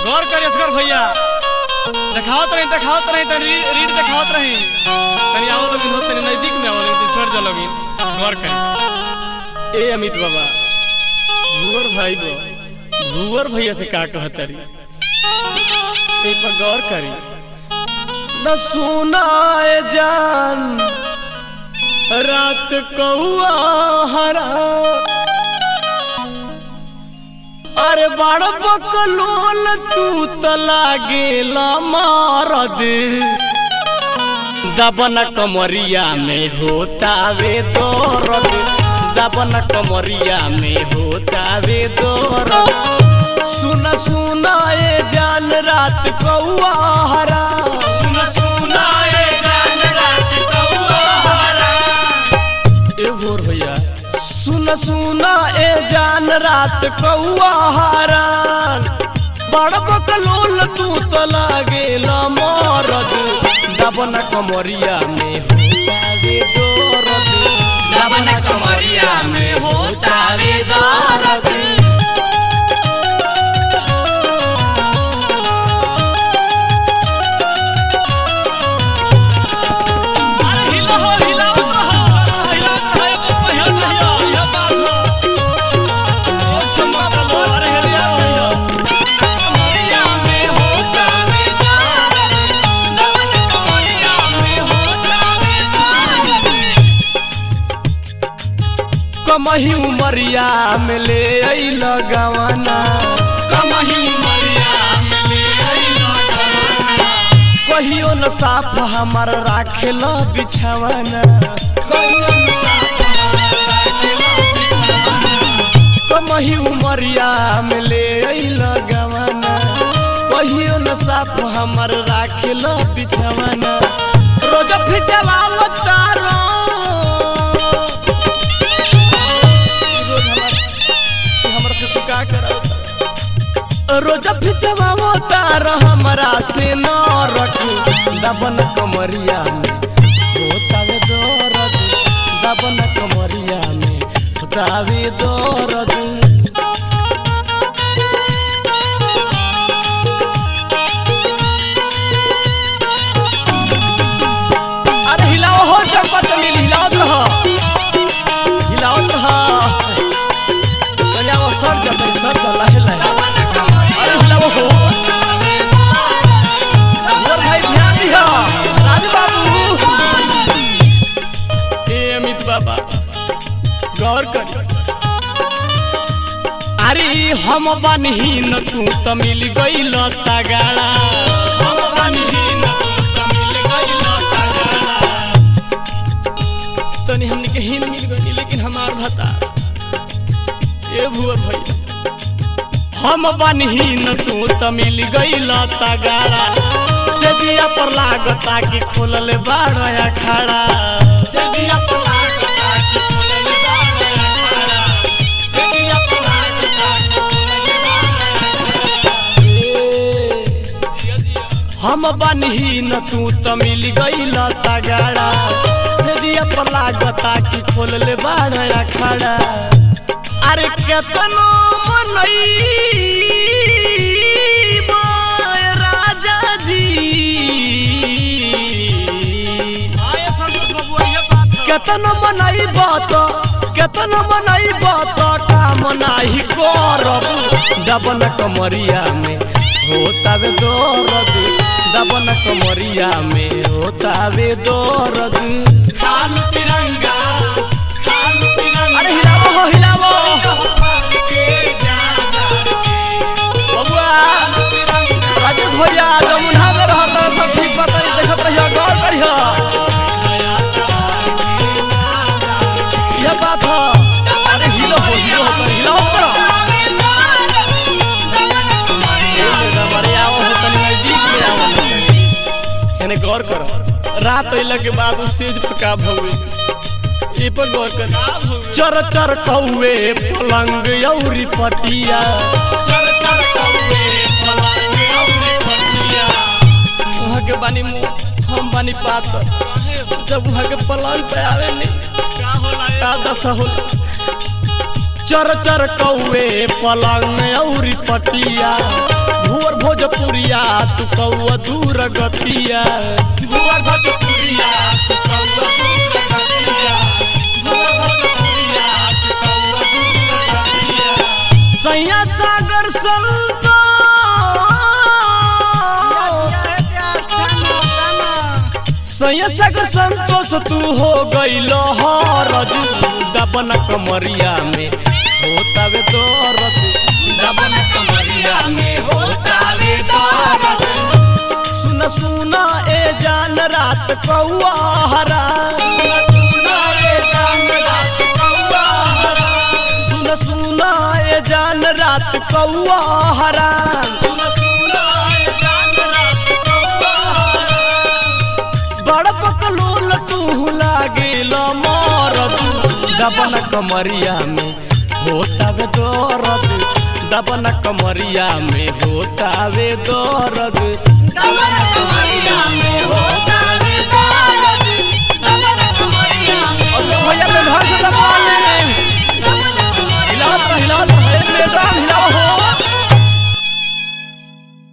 गौर करिए असगर भैया देखावत रही देखावत रही तनी री- रीड देखावत रही तनी आओ लोगिन हो तनी नजदीक में आओ लोगिन सर जा लोगिन गौर करी ए अमित बाबा भूवर भाई बो भूवर भैया से का कहत रही ए पर गौर करी न सुनाए जान रात कौआ हरा अरे बड़ बकलोल तू त लागेला मारद दबन कमरिया में होतावे दर्द दबन कमरिया में होतावे दर्द सुन सुन ए जान रात कौआ हरा सुन सुन ए जान रात कौआ हरा ए भोर भैया सुन सुन ए जान रात कौआ हारान बड़ बकलोल तू तो लागेला मरद दबन कमरिया में होतावे दर्द दबन कमरिया में होतावे दर्द अरे हिला हो हिला हो हिला हो हिला भैया भैया बात हो ओ छम्मा बोलो अरे हिला भैया कमरिया में होतावे दर्द दबन कमरिया में होतावे दर्द कमही उमरिया में ले अइल गवाना कमही मरिया में ले अइला गवाना कहियो न साफ हमार राखेल बिछावाना कमही उमरिया में ले अइल गवाना कहियो न साफ हमार राखेल बिछावाना रोज फिजवाव तारो रोज हमार हमरा से तू का करावता रोज फिजवाव तार हमरा से न रखू दबन कमरिया में होतावे दर्द दबन कमरिया में होतावे दर्द अरे हिलाओ हो चंपा चमेली हिलाओ रहा हिलाओ रहा तनिया सर जा तनी सर जा लहे लहे अरे हिलाओ हो और भाई ध्यान दिया राजू बाबू ए अमित बाबा गौर कर अरे हम बनहीन तू त मिल गइल तगाड़ा हम बनहीन तू त मिल गइल तगाड़ा तनी हमनी के हीन मिल गई लेकिन हमार भता ए भुआ भैया हम बनहीन तू त मिल गइल तगाड़ा से दिया पर लागता कि खोलल बाड़ अखाड़ा से दिया पर लागता कि खोलल बाड़ अखाड़ा से दिया पर लागता कि खोलल बाड़ अखाड़ा हम बनहीन तू त मिल गइल तगाड़ा से दिया पर लागता कि खोलल बाड़ अखाड़ा अरे केतनो मनई राजा जी केतनो मनई बात केतनो मनई बात काम नाही करब दबन कमरिया में होतावे दर्द दबन कमरिया में होतावे दर्द खालू तिरंगा खालू तिरंगा अरे हिलावो हो हिलावो बबुआ राजेश भैया जमुना में रहता सब ठीक बता देखत रहियो गौर करियो यह बात है अरे हिलो हो हिलो हो तनी हिलो हो एने गौर करो रात अइला के बाद उ सेज पर का भवे ए पर गौर कर चर चर कौवे पलंग औरी पटिया चर चर कौवे पलंग औरी पटिया वहाँ के बानी मुंह हम बानी पातर जब वहाँ के पलंग पे आवे नी का होला का दशा होला चर चर कौवे पलंग औरी पटिया भोर भोजपुरिया तू कौआ दूर गतिया भुवर भोजपुरिया तू कौआ दूर गतिया भुवर भोजपुरिया तू कौआ दूर गतिया सैया सागर संतो सैया सागर संतोष तू हो गईल हरज दबन कमरिया में होतावे दरद दबन कमरिया में होता वे दर्द सुन सुन ए जान रात कौआ हरा सुना रे जान रात कौआ हरा सुन सुन ए जान रात कौआ हरा सुन सुना रे जान रात कौआ हरा बड़ पकलूल तू लागिल मरद दबन कमरिया में होतावे दरद दबन कमरिया में होतावे दरद